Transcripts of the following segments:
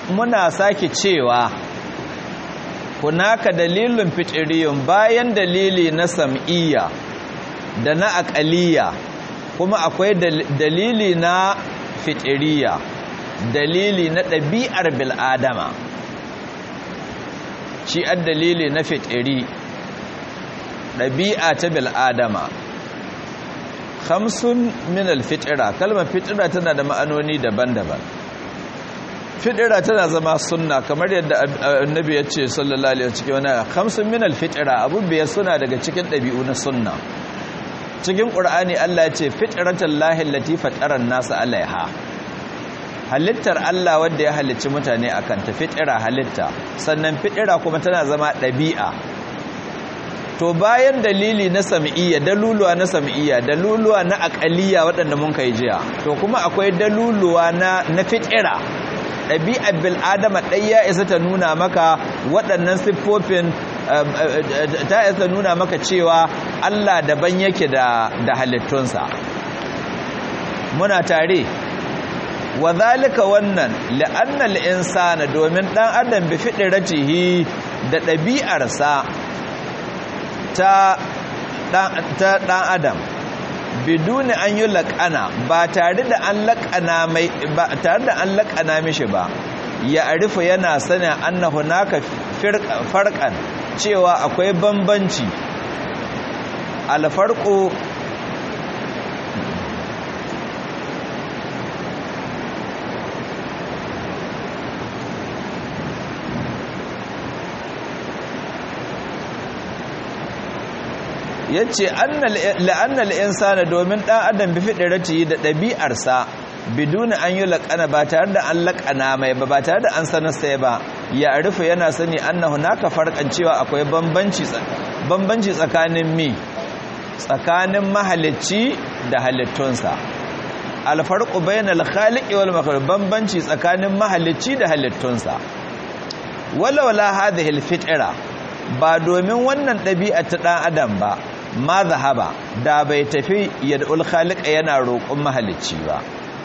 muna sake cewa hunaka dalilin fitiriyun bayan dalili na sam'iyya da na aƙaliya kuma akwai dalili na fitiriya dalili na ɗabi'ar bil'adama shi an dalili na fitiri ɗabi'a ta bil'adama hamsin min alfitira kalmar fitira tana da ma'anoni daban-daban fitira tana zama sunna kamar yadda annabi ya ce sallallahu alaihi cikin wani hamsin min alfitira abu biyar suna daga cikin ɗabi'u na sunna cikin ƙur'ani Allah ya ce fitratan lahi lati fataran nasa alaiha halittar Allah wanda ya halicci mutane akan ta fitira halitta sannan fitira kuma tana zama ɗabi'a to bayan dalili na sam'iyya daluluwa na sam'iyya daluluwa na aqaliyya waɗanda mun kai jiya to kuma akwai daluluwa na na fitira ɗabi'ar bil adama ɗai ya isa ta nuna maka waɗannan siffofin ta isa nuna maka cewa Allah daban yake da da halittunsa muna tare wa zalika wannan la'anna al-insana domin dan adam bi fitratihi da ɗabi'arsa ta ɗan adam biduni an yi laƙana ba tare da an laƙana mai ba tare da an laƙana mishi ba ya arifa yana sanin annahu naka farqan cewa akwai bambanci alfarqu yace la'annal insana domin dan adam bi fidrati da ɗabi'arsa biduna an yi laƙana ba tare da an laƙana mai ba ba tare da an sanar sai ba ya arifa yana sani annahu naka farkan cewa akwai bambanci bambanci tsakanin mi tsakanin mahalicci da halittunsa alfarqu bainal khaliqi wal makhluq bambanci tsakanin mahalicci da halittunsa wala wala hadhihi al fitra ba domin wannan ɗabi'a ta ɗan adam ba ma zahaba da bai tafi yad'ul khaliqa yana roƙon mahalicci ba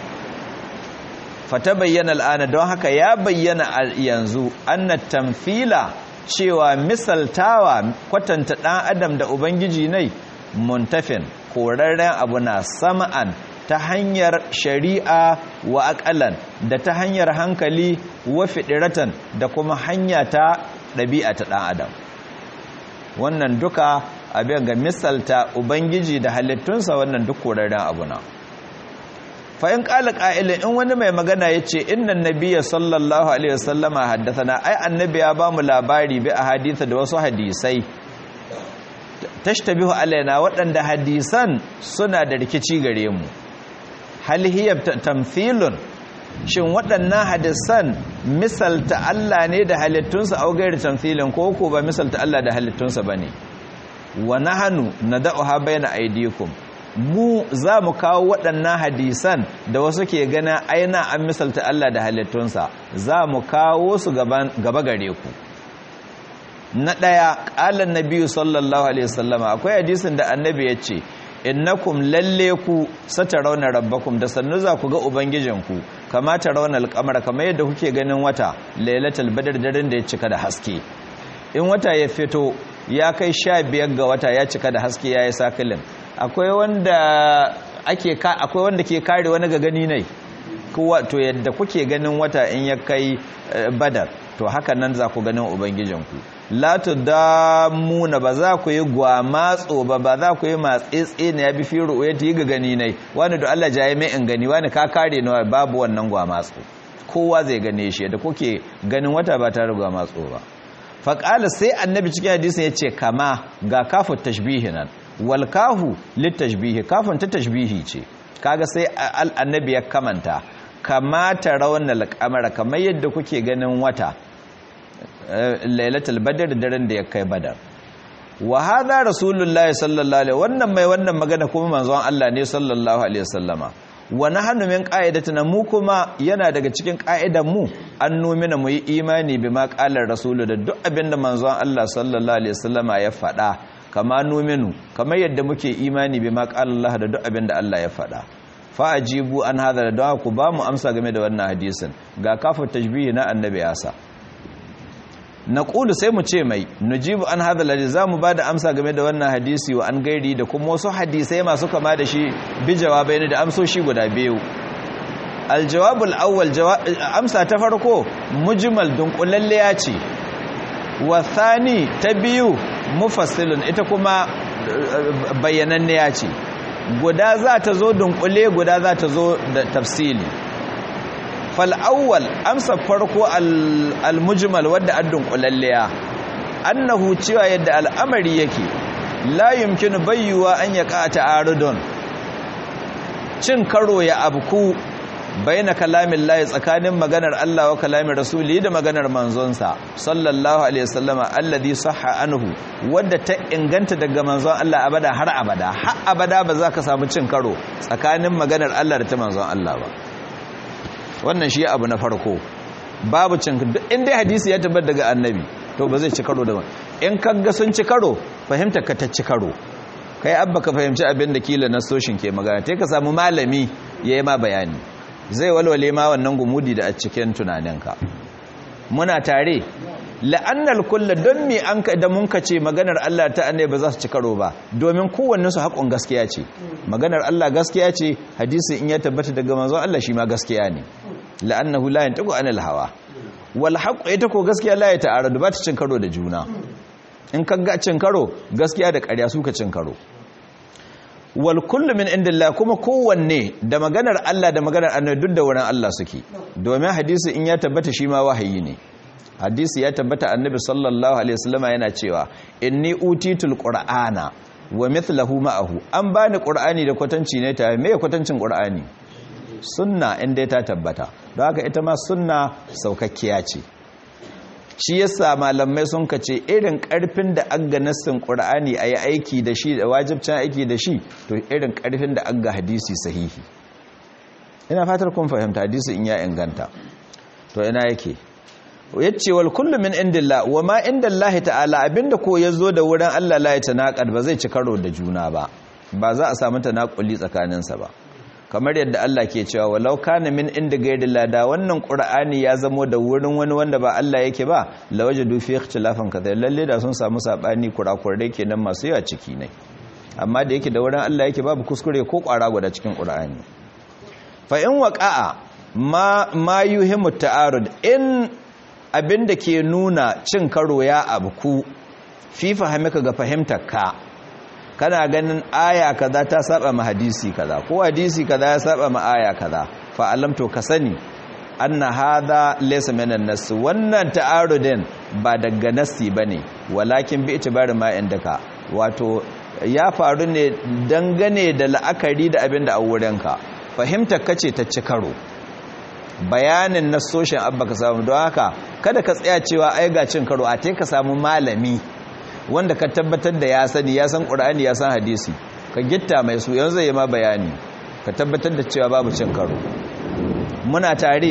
fata bayyana al'ana don haka ya bayyana yanzu anna tamfila cewa misaltawa kwatanta ɗan adam da ubangiji ne muntafin korarren abu na sama'an ta hanyar shari'a wa aƙalan da ta hanyar hankali wa fiɗiratan da kuma hanya ta ɗabi'a ta ɗan adam wannan duka abin ga misalta ubangiji da halittunsa wannan duk korarren abu na fa'in ƙala ƙa'ilin in wani mai magana ya ce innan nabiya sallallahu alaihi wasallama haddasa ai annabi ya ba mu labari bi a haditha da wasu hadisai tashtabihu alaina waɗanda hadisan suna da rikici gare mu hal hiya tamthilun shin waɗannan hadisan misalta Allah ne da halittunsa au gairi tamthilin ko ko ba misalta Allah da halittunsa bane wa nahnu nad'uha bayna aydikum mu za mu kawo waɗannan hadisan da wasu ke gana aina an misalta Allah da halittunsa za mu kawo su gaba gare ku na ɗaya ƙalan nabiyu sallallahu alaihi wasallama akwai hadisin da annabi ya ce innakum lalle ku sata raunar rabbakum da sannu za ku ga ubangijinku kamata raunar alƙamar kamar yadda kuke ganin wata lailatul badar daren da ya cika da haske in wata ya fito ya kai sha biyar ga wata ya cika da haske ya yi sakilin akwai wanda ake akwai wanda ke kare wani ga gani ne kowa to yadda kuke ganin wata in ya kai badar to haka nan za ku ganin ubangijinku la tudamuna ba za ku yi gwamatso ba ba za ku yi matsetse ne ya bi fi ru'uyati yi ga gani ne wani da Allah jaye mai in gani wani ka kare ni babu wannan gwamatso kowa zai gane shi da kuke ganin wata ba tare gwamatso ba faƙala sai annabi cikin hadisin ya ce kama ga kafin tashbihi nan wal kahu littashbihi kafin ta tashbihi ce kaga sai annabi ya kamanta kamata raunar kamar kamar yadda kuke ganin wata lailatul badr daren da ya kai badar wa hadha rasulullahi sallallahu alaihi wannan mai wannan magana kuma manzon Allah ne sallallahu alaihi wasallama wa nahnu min qa'idatina mu kuma yana daga cikin qa'idan mu an numina mu yi imani bima qalar rasulu da duk abinda manzon Allah sallallahu alaihi wasallama ya faɗa kama numinu kamar yadda muke imani bima qala Allah da duk abinda Allah ya faɗa fa ajibu an hadha da ku ba mu amsa game da wannan hadisin ga kafa tajbihi na annabi yasa naqulu sai mu ce mai nujibu an hadha alladhi zamu ba da amsa game da wannan hadisi wa an gairi da kuma wasu hadisai masu kama da shi bi jawabai da amsoshi guda biyu aljawabul awwal amsa ta farko mujmal dunkulalliya ce wa thani ta biyu mufassilun ita kuma bayyananniya ce guda za ta zo dunkule guda za ta zo da tafsili fal awwal amsa farko al mujmal wadda an dunkulalliya annahu cewa yadda al'amari yake la yumkinu bayyuwa an yaqa ta'arudun cin karo ya abku baina kalamin layi tsakanin maganar Allah wa kalamin rasuli da maganar manzonsa sallallahu alaihi wasallama alladhi sahha anhu wadda ta inganta daga manzon Allah abada har abada har abada ba za ka samu cin karo tsakanin maganar Allah da ta manzon Allah ba wannan shi abu na farko babu cin duk inda hadisi ya tabbata daga annabi to ba zai ci karo da in kaga sun ci karo fahimta ka ta ci karo kai abba ka fahimci abin da kila nasoshin ke magana sai ka samu malami yayi ma bayani zai walwale ma wannan gumudi da a cikin tunaninka muna tare la'annal kullu don me an ka da mun ka ce maganar Allah ta annabi ba za su ci karo ba domin kowannen su haƙon gaskiya ce maganar Allah gaskiya ce hadisi in ya tabbata daga manzon Allah shi ma gaskiya ne la'annahu la yantiqu anil hawa wal haqq ita ko gaskiya la ya ta'aradu ba ta cin karo da juna in ka ga cin karo gaskiya da ƙarya suka cin karo wal kullu min indillah kuma kowanne da maganar Allah da maganar annabi duk da wurin Allah suke domin hadisi in ya tabbata shi ma wahayi ne hadisi ya tabbata annabi sallallahu alaihi wasallam yana cewa inni utitul qur'ana wa mithluhu ma'ahu an bani qur'ani da kwatanci ne ta me kwatancin qur'ani sunna inda ta tabbata don haka ita ma sunna saukakkiya ce shi yasa malamai sun kace irin karfin da aga nassin qur'ani ayi aiki da shi da wajibcin aiki da shi to irin karfin da aga hadisi sahihi ina fatar kun fahimta hadisi in ya inganta to ina yake yace wal kullu min indillah wa ma indallahi ta'ala abinda ko yazo da wurin Allah la ya tanaqad ba zai ci karo da juna ba ba za a samu tanaquli tsakaninsa ba kamar yadda Allah ke cewa walau kana min inda gairillah da wannan qur'ani ya zamo da wurin wani wanda ba Allah yake ba lawajadu fi ikhtilafan kathir lalle da sun samu sabani kurakurai kenan masu yawa ciki ne amma da yake da wurin Allah yake babu kuskure ko kwara guda cikin qur'ani fa in waqa'a ma ma yuhimu ta'arud in abinda ke nuna cin karo ya abku fi fahimka ga fahimtar ka kana ganin aya kaza ta saba ma hadisi kaza ko hadisi kaza ya saba ma aya kaza fa alam to ka sani anna hadha laysa min an-nass wannan ta'arudin ba daga nassi bane walakin bi itibari ma indaka wato ya faru ne dangane da la'akari da abin da a wurinka fahimtar kace ta ci karo bayanin nassoshin abba ka samu don haka kada ka tsaya cewa ai ga cin karo a te ka samu malami wanda ka tabbatar da ya sani ya san ƙura'ani ya san hadisi ka gitta mai su yanzu yi ma bayani ka tabbatar da cewa babu cin karo muna tare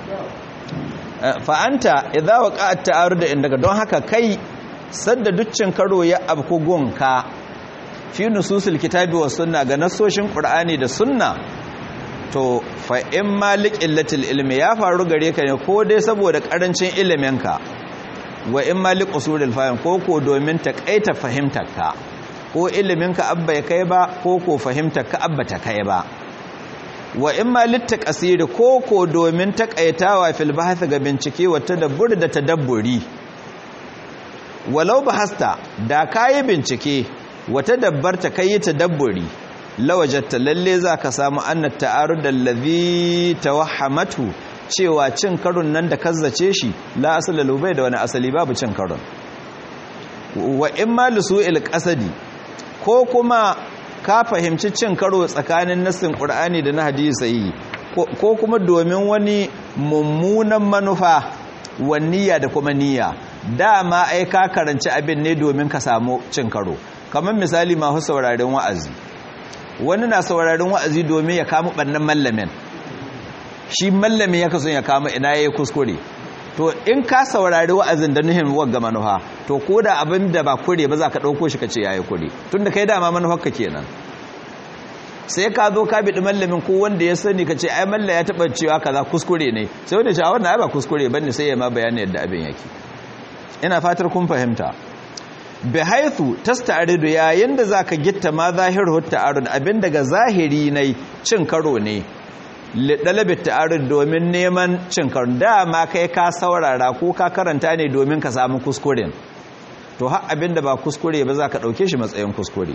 fa'anta idza waqa'at ta'arud indaka don haka kai sadda duccin karo ya abku gunka fi nususul kitabi was sunna ga nasoshin qur'ani da sunna to fa in malik illatil ilmi ya faru gare ka ne ko dai saboda karancin iliminka wa in malik usulul fahim ko ko domin takaita fahimtarka ko iliminka abba ya kai ba ko ko fahimtarka abba ta kai ba wa in malik taqsiri ko ko domin takaitawa fil bahth ga bincike wa tadabbur da tadabburi walau bahasta da kayi bincike wa tadabbarta kai tadabburi lawajatta lalle zaka samu annat ta'arud allazi tawahhamatu cewa cin karon nan da kazzace shi la asala lubai da wani asali babu cin karon wa in ma lusu'il qasadi ko kuma ka fahimci cin karo tsakanin nassin qur'ani da na hadisi ko kuma domin wani mummunan manufa wanniya da kuma niyya dama ai ka karanci abin ne domin ka samu cin karo kamar misali ma hu sauraron wa'azi wani na sauraron wa'azi domin ya kama bannan mallamin shi mallami ya kaso ya kama ina yayi kuskure to in ka saurari wa'azin da nuhin wagga manufa to ko da abin da ba kure ba za ka ɗauko shi ka ce yayi kure tunda kai dama manufar ka kenan sai ka zo ka biɗi mallamin ko wanda ya sani ka ce ai malla ya taɓa cewa kaza kuskure ne sai wanda ce a wannan ai ba kuskure bane sai ya ma bayani yadda abin yake ina fatar kun fahimta bi haithu tasta'ridu yayin da zaka gitta ma zahiru ta'arud abin daga zahiri ne cin karo ne lidalabi ta'arud domin neman cin karo dama kai ka saurara ko ka karanta ne domin ka samu kuskuren to har abin da ba kuskure ba zaka dauke shi matsayin kuskure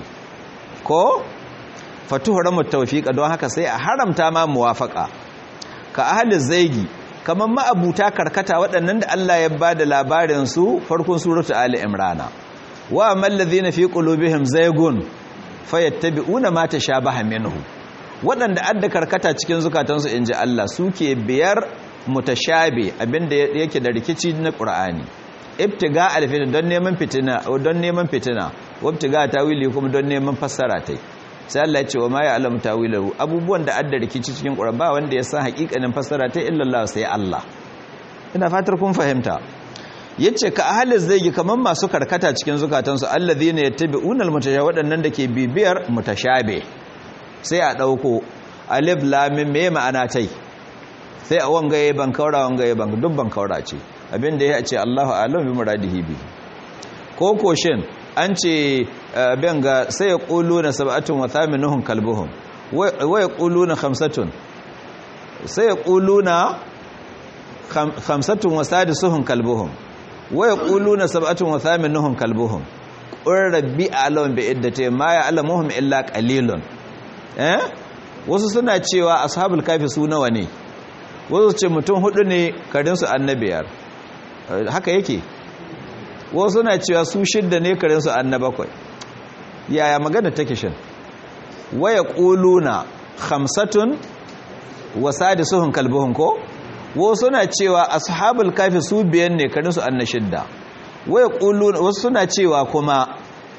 ko fatuhramu tawfiqa don haka sai a haramta ma muwafaqa ka ahli zaigi kamar ma'abuta karkata waɗannan da Allah ya bada labarin su farkon suratu ali imrana wa amallazina fi qulubihim zaygun fayattabi'una ma tashabaha minhu waɗanda adda karkata cikin zukatansu inji Allah suke biyar mutashabi abinda yake da rikici na Qur'ani ibtiga alfitin don neman fitina don neman fitina wabtiga tawili kuma don neman fassara tai sai Allah ya ce wa ma ya'lamu tawilahu abubuwan da adda rikici cikin Qur'ani ba wanda ya san hakikanin fassara tai illa Allah sai Allah ina fatar kun fahimta yace ka ahalin zai yi kamar masu karkata cikin zukatansu allazina yattabi'una almutashabi waɗannan da ke bibiyar mutashabe sai a ɗauko alif lam mim me ma'ana tai sai a wangaye ban kaura wangaye ban duk ban kaura ce abinda ya ce Allahu a'lam bi muradihi bi ko ko shin an ce ben ga sai ya quluna sab'atun wa thaminuhum kalbuhum wa yaquluna khamsatun sai ya quluna khamsatun wa sadisuhum kalbuhum waya ƙuluna sab'atun wa thaminuhum kalbuhum qur rabbi a'lamu bi iddati ma ya'lamuhum illa qalilun eh wasu suna cewa ashabul kafi su nawa ne wasu ce mutum hudu ne karin su annabiyar haka yake wasu suna cewa su shidda ne karin su annabakwai yaya magana take shin waya ƙuluna khamsatun wa sadisuhum kalbuhum ko wasu suna cewa ashabul kafi su biyan ne karin su anna shidda waya qulun wasu suna cewa kuma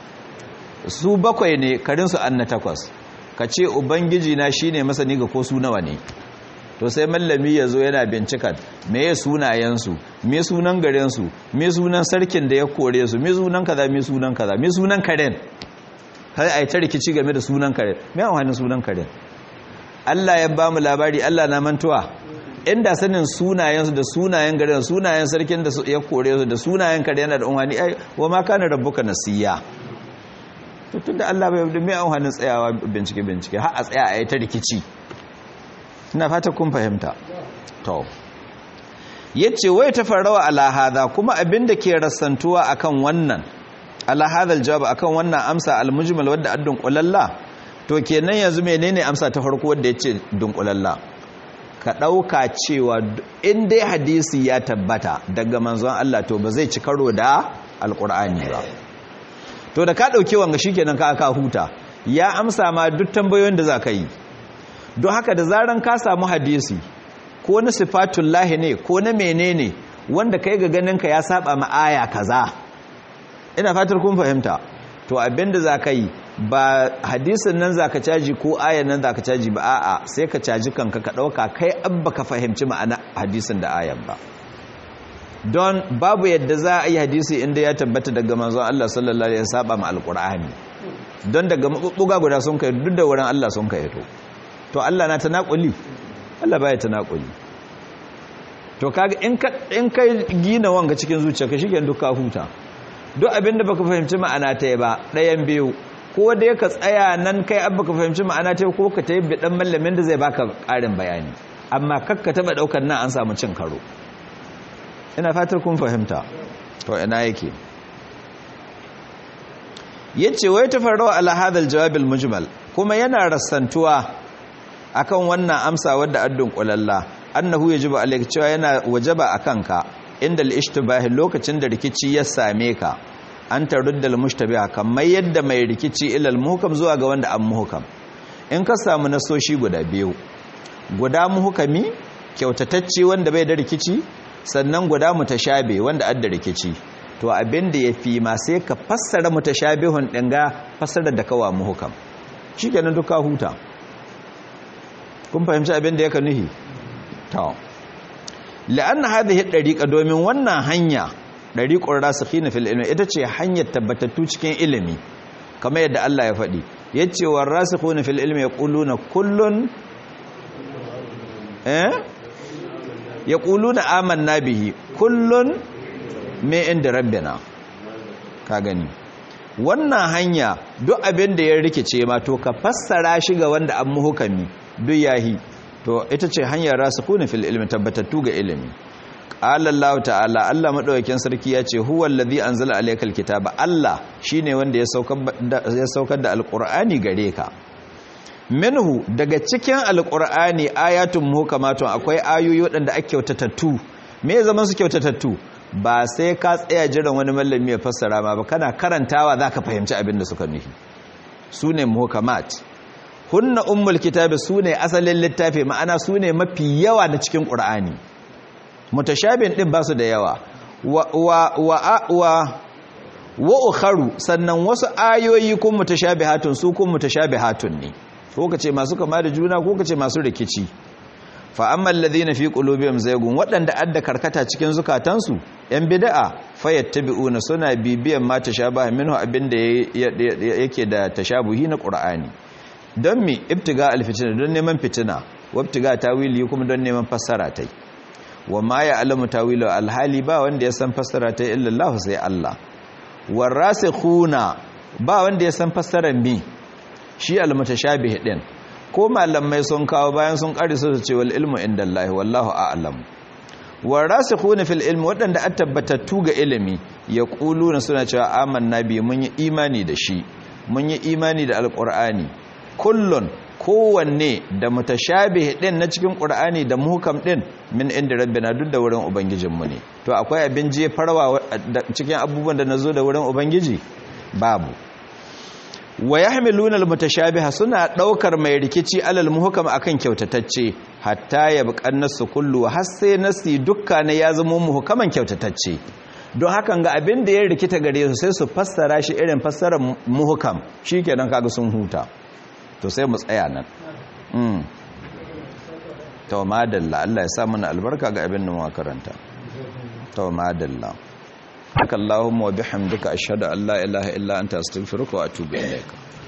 su bakwai ne karin su anna takwas kace ubangiji na shine masani ga ko su nawa ne to sai mallami yazo yana bincika meye sunayen su me sunan garin su me sunan sarkin da ya kore su me sunan kaza me sunan kaza me sunan karen har ai ta rikici game da sunan karen me amfanin sunan karen Allah ya ba mu labari Allah na mantuwa inda sanin sunayensu da sunayen garin sunayen sarkin da ya kore su da sunayen kare yana da unhani ai wa ma kana rabbuka nasiya to tunda Allah bai da mai unhanin tsayawa bincike bincike har a tsaya a yi ta rikici ina fata kun fahimta to yace wai ta farawa ala hada kuma abinda ke rassantuwa akan wannan ala hadal jawab akan wannan amsa al mujmal wadda addun qulalla to kenan yanzu menene amsa ta farko wadda yace dunkulalla ka ɗauka cewa in dai hadisi ya tabbata daga manzon Allah to ba zai ci karo da alƙur'ani ba to da ka ɗauki wanga shi kenan ka aka huta ya amsa ma duk tambayoyin da za ka yi don haka da zaran ka samu hadisi ko na sifatun lahi ne ko na menene wanda kai ga ganinka ya saba ma aya kaza ina fatar kun fahimta to abinda za ka yi ba hadisin nan za ka caji ko ayan nan za ka caji ba a'a sai ka caji kanka ka ɗauka kai abba ka fahimci ma'ana hadisin da ayan ba don babu yadda za a yi hadisi inda ya tabbata daga manzon Allah sallallahu alaihi saba ma alqur'ani don daga mabubbuga guda sun kai duk da wurin Allah sun kai to to Allah na tanakuli Allah baya tanakuli to kaga in ka in kai gina wanga cikin zuciyarka shige duk ka huta duk abinda baka fahimci ma'ana ta ba ɗayan biyu ko dai ka tsaya nan kai abba ka fahimci ma'ana ta ko ka tayi bidan mallamin da zai baka ƙarin bayani amma kakka taba daukar nan an samu cin karo ina fatar kun fahimta to ina yake yace wai tafarrawa ala hadal jawab al mujmal kuma yana rassantuwa akan wannan amsa wadda addun qulalla annahu yajibu alayka cewa yana wajaba akan ka inda al ishtibah lokacin da rikici ya same ka an tarudda al mushtabiha kamar yadda mai rikici ilal muhkam zuwa ga wanda an muhkam in ka samu nasoshi guda biyu guda muhkami kyautatacce wanda bai da rikici sannan guda mutashabe wanda adda rikici to abin da yafi ma sai ka fassara mutashabihun din ga fassara da kawa muhkam shikenan duka huta kun fahimci abin da yake nuhi to la'anna hadhihi dariqa domin wannan hanya dariqur rasikhina fil ilmi ita ce hanyar tabbatattu cikin ilimi kamar yadda Allah ya faɗi yace warasikhuna fil ilmi yaquluna kullun eh yaquluna amanna bihi kullun me inda rabbina ka gani wannan hanya duk abin da ya rikice ma to ka fassara shi ga wanda an muhukami duk yahi to ita ce hanyar rasikuna fil ilmi tabbatattu ga ilimi qala Allah ta'ala Allah madaukakin sarki ya ce huwa allazi anzala alaykal kitaba Allah shine wanda ya saukar da ya saukar da alqur'ani gare ka minhu daga cikin alqur'ani ayatun muhkamatun akwai ayoyi wadanda ake kyautatattu me zaman su kyautatattu ba sai ka tsaya jiran wani mallami ya fassara ma ba kana karantawa zaka fahimci abin da suka nufi sune muhkamat hunna ummul kitabi sune asalin littafi ma'ana sune mafi yawa na cikin qur'ani mutashabin din basu da yawa wa wa wa wa, wa ukharu sannan wasu ayoyi kun mutashabihatun su kun mutashabihatun ne ko kace masu kama da juna ko kace masu rikici fa ammal ladhina fi qulubihim zaygun wadanda adda karkata cikin zukatansu yan bid'a fayattabi'una suna bibiyan ma tashabaha minhu abinda yake da tashabuhi na qur'ani don mi ibtiga alfitina don neman fitina wabtiga tawili kuma don neman fassara tai wa ma ya'lamu tawilu alhali ba wanda ya san fassara tai illa Allah sai Allah warasikhuna ba wanda ya san fassarar mi shi almutashabih din ko malamai sun kawo bayan sun kare su ce wal ilmu indallahi wallahu a'lam warasikhuna fil ilmi wadanda an tabbatattu ga ilimi yaquluna suna cewa amanna bi mun yi imani da shi mun yi imani da alqur'ani kullun kowanne da mutashabih din na cikin qur'ani da muhkam din min inda rabbina duk da wurin ubangijinmu ne to akwai abin je farwa cikin abubuwan da nazo da wurin ubangiji babu wa yahmiluna almutashabiha suna daukar mai rikici alal muhkam akan kyautatacce hatta yabqan nasu kullu har sai nasi dukkan ya zama muhkaman kyautatacce don hakan ga abin da ya rikita gare su sai su fassara shi irin fassarar muhkam shikenan kaga sun huta to sai mu tsaya nan mm to madalla Allah ya sa mana albarka ga abin da mu karanta to madalla Allahumma wa bihamdika ashhadu an la ilaha illa anta astaghfiruka wa atubu ilaika